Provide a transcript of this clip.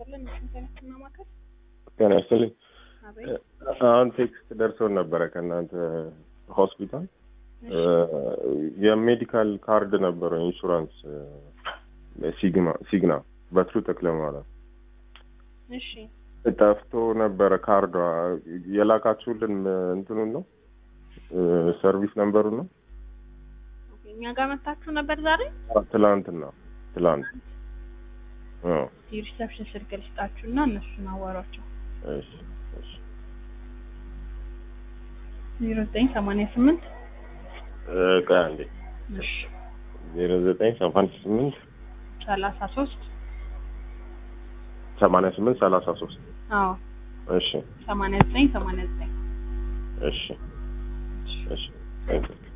ይስጥልን። ሽንተነትና ማከል ጤና ይስጥልኝ። አቤት። አሁን ቴክስት ደርሶን ነበረ ከእናንተ ሆስፒታል የሜዲካል ካርድ ነበረው ኢንሹራንስ ሲግማ ሲግና በትሩ ተክለ ማለት እሺ ጠፍቶ ነበረ ካርዷ የላካችሁልን እንትኑን ነው ሰርቪስ ነምበሩን ነው ኦኬ፣ እኛ ጋር መታችሁ ነበር ዛሬ። ትላንትና ትላንት አዎ የሪሰፕሽን ስልክ ልስጣችሁና እነሱን አዋሯቸው። እሺ እሺ ዜሮ ዘጠኝ ሰማንያ ስምንት እ ቆይ አንዴ እሺ ዜሮ ዘጠኝ ሰማንያ ስምንት ሰላሳ ሶስት ሰማንያ ስምንት ሰላሳ ሶስት አዎ እሺ ሰማንያ ዘጠኝ ሰማንያ ዘጠኝ እሺ እሺ Thank you.